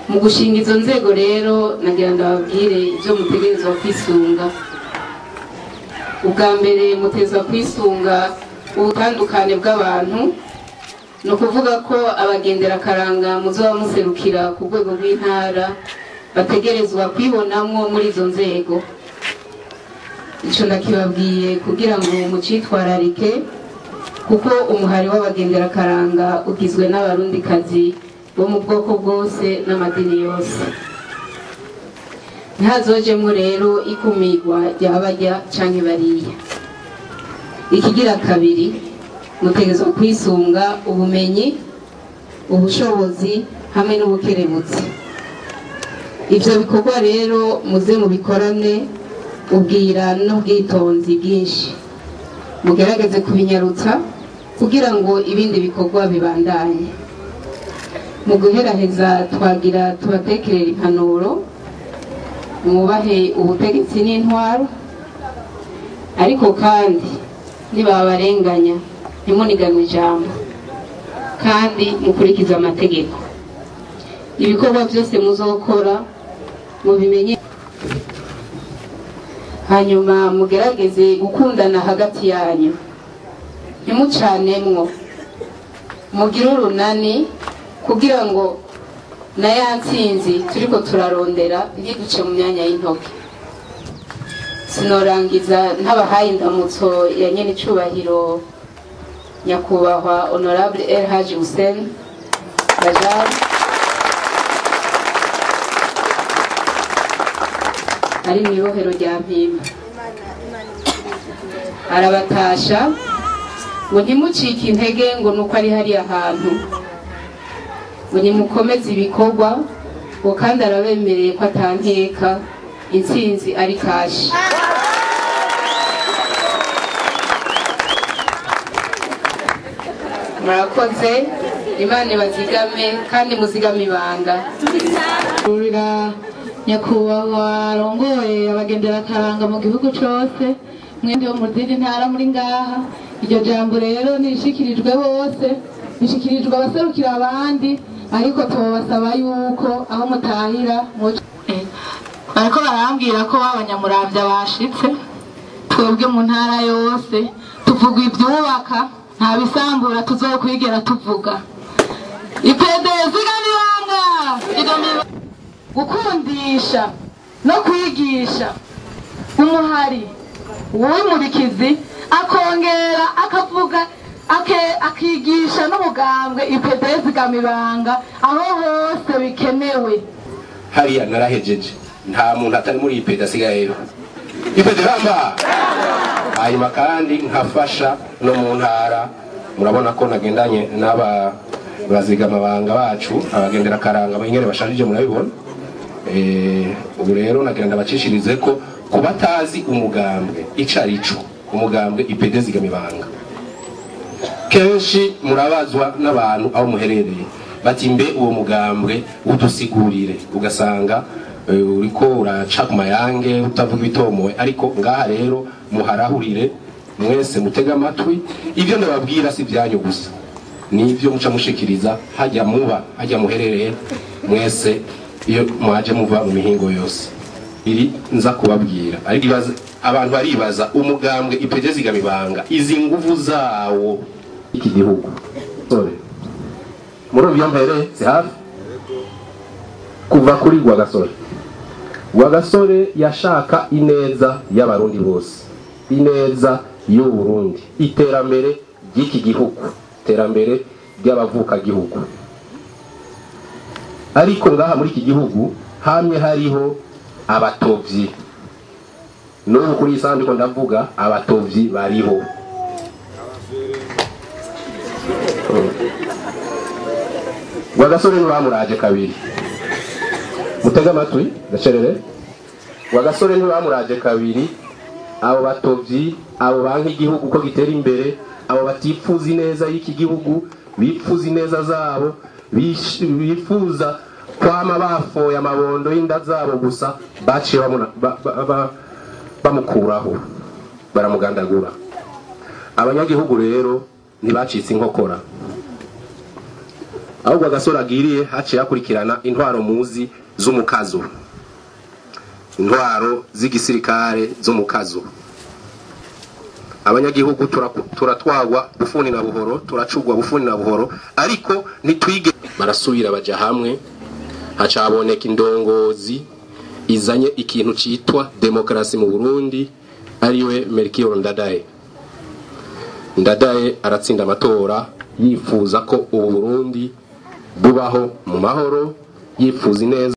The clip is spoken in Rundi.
mu gushinga izo nzego rero nagira ndababwire ibyo mutegerezwa kwisunga ubwa mbere mutezwa kwisunga ubutandukane bw'abantu ni ukuvuga ko abagendera akaranga muzoba muserukira ku rwego rw'intara bategerezwa kwibonamwo muri izo nzego icyo ndakibabwiye kugira ngo mucitwararike kuko umuhari w'abagendera akaranga ugizwe n'abarundikazi bo mu bwoko bwose n'amadini yose ntihazojemo rero ikumirwa ry'abarya canke bariya ikigira kabiri mutegerezwa kwisunga ubumenyi ubushobozi hamwe n'ubukerebutsi ivyo bikorwa rero muze mubikorane ubwira n'ubwitonzi bwinshi mugerageze kubinyarutsa kugira ngo ibindi bikorwa bibandanye mu guheraheza twagira tubatekerera impanuro mwubahe ubutegetsi n'intwaro ariko kandi nibabarenganya ntimuniganwe ijambo kandi mukurikize amategeko ibikorwa byose muzokora mubimenye hanyuma mugerageze gukundana hagati yanyu ntimucanemwo mugire urunani kugira ngo na ya ntsinzi turiko turarondera ntiduce mu myanya y'intoki sinorangiza ntabahaye indamutso ya nyene icubahiro nyakubahwa honorable el haji hussein rajab ari mu ibohero rya mpimba arabatasha ngo ntimucike intege ngo nuko ari hariya hantu ngo nimukomeze ibikorwa ngo kandi arabemereye ko atankeka intsinzi ari kashi murakoze imana ibazigame kandi muzigame ibanga kurira nyakubahwa arongoye abagendera akaranga mu gihugu cose mwende wo mu zindi ntara muri ngaha iryo jambo rero nishikirijwe bose nishikirijwe abaserukira abandi ariko tubasaba yuko aho mutahira muco bariko barambwira ko abanyamuravya bashitse twebwe mu ntara yose tuvuga ivyubaka nta bisambura tuzokwigera tuvuga ipede zigamibanga zigamibanga gukundisha no kwigisha umuhari uw'umurikizi akongera akavuga ake- akigisha n'umugambwe ipedezi gamibanga aho hose bikenewe hariya narahejeje nta muntu atari muri iyi peda asigayeyo ipede ramba hanyuma kandi nkafasha no mu ntara murabona ko nagendanye n'aba bazigamabanga bacu abagendera akaranga ingene bashajije murabibona Eh, ubu rero nagira ndabacishirize ko ku batazi umugambwe ico arico umugambwe ipede zigamibanga kenshi murabazwa n'abantu aho muherereye bati mbe uwo mugambwe udusigurire ugasanga eh, uriko uraca ku mayange utavuga ibitomowe ariko ngaha rero muharahurire mwese mutega amatwi ibyo ndababwira si ibyanyu gusa nibyo muca mushikiriza hajya muba hajya muherereye mwese iyo mwaje muva mu mihingo yose iri nza kubabwira ariko ibaza- abantu baribaza umugambwe ipege zigamibanga izi nguvu zawo iki gihugu sore muri ubu mbere si hafi kuva kuri rwagasore rwagasore yashaka ineza y'abarundi bose ineza y'u Burundi iterambere ry'iki gihugu iterambere ry'abavukagihugu ariko ngaha muri iki gihugu hamwe hariho abatovyi n'ubu kuri iyi saha ndiko ndavuga abatovyi bariho rwagasore ntibamuraje kabiri mutege amatwi gacerere rwagasore ntibamuraje kabiri abo batovyi abo banki igihugu ko gitera imbere abo batifuza ineza y'iki gihugu bifuza ineza zabo bish- bifuza kwama bafoye amabondo y'inda zabo gusa baciye bamuna- ba- ba- ba- bamukuraho baramugandagura abanyagihugu rero ntibacitse inkokora ahubwo agasore agiriye haciye hakurikirana intwaro muzi z'umukazo intwaro z'igisirikare z'umukazo abanyagihugu turaku- turatwagwa bufuni na buhoro turacugwa bufuni na buhoro ariko ntitwige barasubira baja hamwe haca haboneka indongozi izanye ikintu citwa demokarasi mu burundi ariwe melchior ndadaye ndadaye aratsinda amatora yifuza ko ubu burundi bubaho mu mahoro yifuza ineza